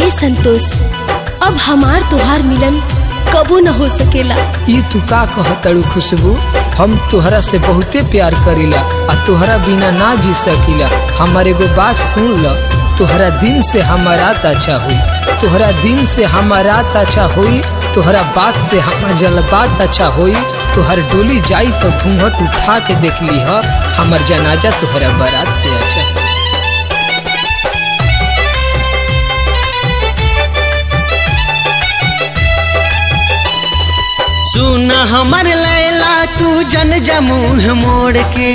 ए संतोष अब हमार तुहार मिलन कबो न हो सकेला ई तू का कहतड़ू खुशबू हम तोहरा से बहुते प्यार करीला आ तोहरा बिना ना जी सकीला हमार एगो बात सुन ल तोहरा दिन से हमार रात अच्छा हुई तोहरा दिन से हमार रात अच्छा हुई तोहरा बात से हमार जलबात अच्छा हुई तोहर डोली जाई तो घूंघट उठा के देख ली ह हमार जनाजा तोहरा बारात से अच्छा सुन हमर लैला तू जन जमुह मोड़ के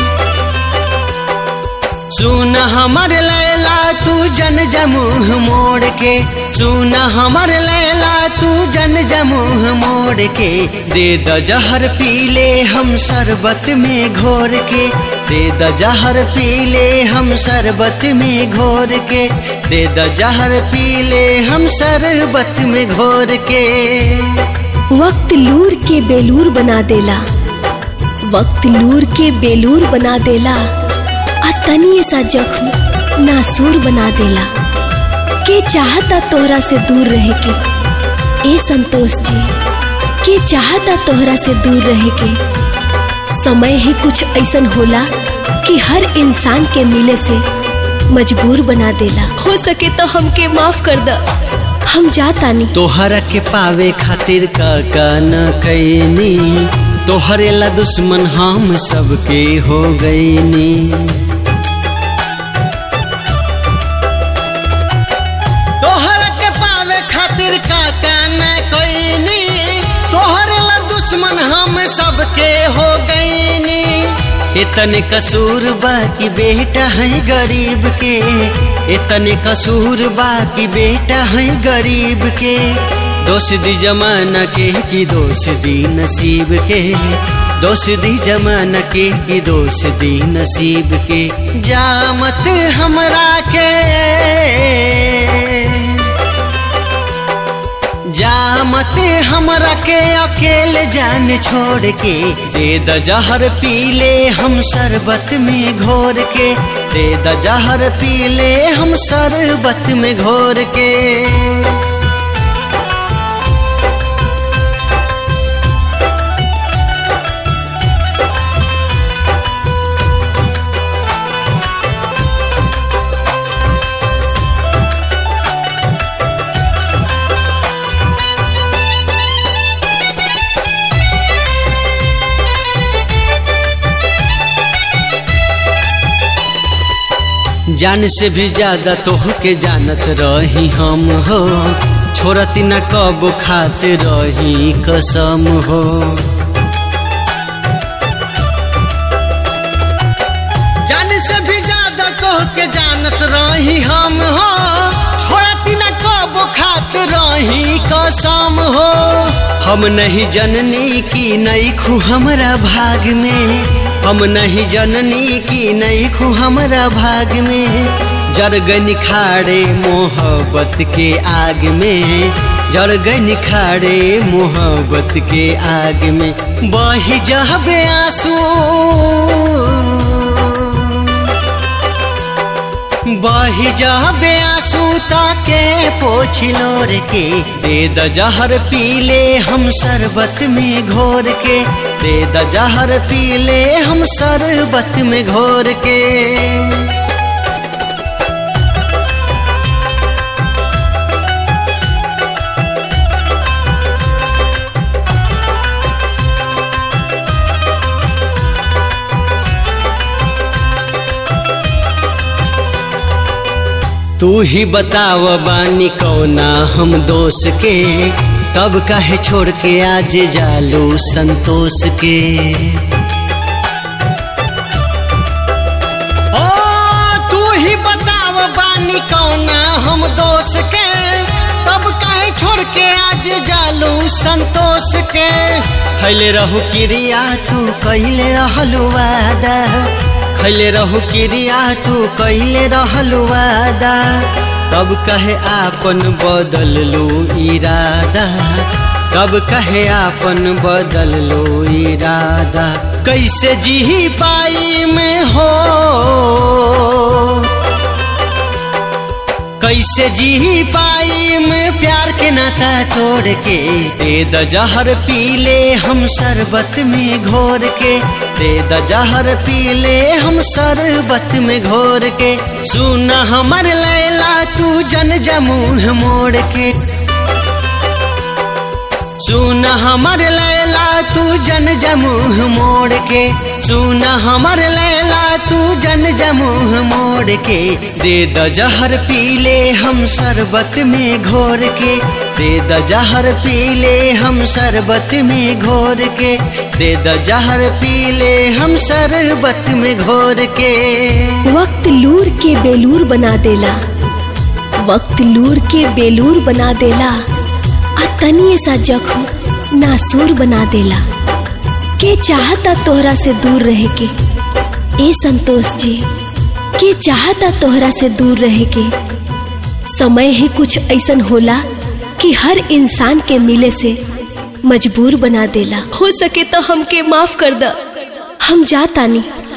सुन हमर लैला तू जन जमुह मोड़ के सुन हमर लैला तू जन जमुह मोड़ के दे द जहर पीले हम शरबत में घोर के दे द जहर पीले हम शरबत में घोर के दे द जहर पीले हम शरबत में घोर के वक्त लूर के बेलूर बना देला वक्त लूर के बेलूर बना देला आ तनिए सा जख्म नासूर बना देला के चाहता तोहरा से दूर रहे के ए संतोष जी के चाहता तोहरा से दूर रहे के समय ही कुछ ऐसन होला कि हर इंसान के मिले से मजबूर बना देला हो सके तो हमके माफ कर द हम जातानी तोहरा के पावे खातिर का का न कैनी तोहरे ला दुश्मन हम सबके हो गईनी तोहरा के पावे खातिर का का न कैनी तोहरे ला दुश्मन हम सबके हो गईनी इतने कसूर बा कि बेटा है गरीब के इतने कसूर बा कि बेटा है गरीब के दोष दी जमाना के कि दोष दी नसीब के दोष दी जमाना के कि दोष दी नसीब के जामत हमरा के जामत हमरा के अकेले जान छोड़ के दे द जहर पीले हम शरबत में घोर के दे द जहर पीले हम शरबत में घोर के जान से भी ज्यादा तोह के जानत रही हम हो छोड़ती न कब खात रही कसम हो जान से भी ज्यादा तोह के जानत रही हम हो छोड़ती न कब खात रही कसम हो हम नहीं जननी की नहीं खू हमरा भाग में हम नहीं जननी की नहीं खू हमरा भाग में जरगन खाड़े मोहब्बत के आग में जरगन खाड़े मोहब्बत के आग में बही जहबे आंसू बही जहबे आंसू ताके पोछिलोर के दे द जहर पीले हम शरबत में घोर के दे द जहर पीले हम शरबत में घोर के तू ही बताव बानी कौना हम दोष के तब काहे छोड़ के आज जालू संतोष के ओ तू ही बताव बानी कौना हम दोष के तब काहे छोड़ के आज जालू संतोष के खैले रहू क्रिया तू कैले रहलू वादा खैले रहू क्रिया तू कैले रहलू वादा तब कहे आपन बदल लो इरादा तब कहे आपन बदल लो इरादा कैसे जी पाई में हो कैसे जी पाई में प्यार के नाता तोड़ के दे द जहर पी ले हम शरबत में घोर के दे द जहर पी ले हम शरबत में घोर के सुन हमर लैला तू जन जमूह मोड़ के सुन हमर लैला तू जन जमूह मोड़ के सुन हमर लैला तू जन जमूह मोड़ के दे द जहर पी ले हम शरबत में घोर के दे द जहर पी ले हम शरबत में घोर के दे द जहर पी ले हम शरबत में घोर के वक्त लूर के बेलूर बना देला वक्त लूर के बेलूर बना देला आ तनिए सा जख्म नासूर बना देला के चाहता तोहरा से दूर रहे के ए संतोष जी के चाहता तोहरा से दूर रहे के समय ही कुछ ऐसन होला कि हर इंसान के मिले से मजबूर बना देला हो सके तो हमके माफ कर द हम जातानी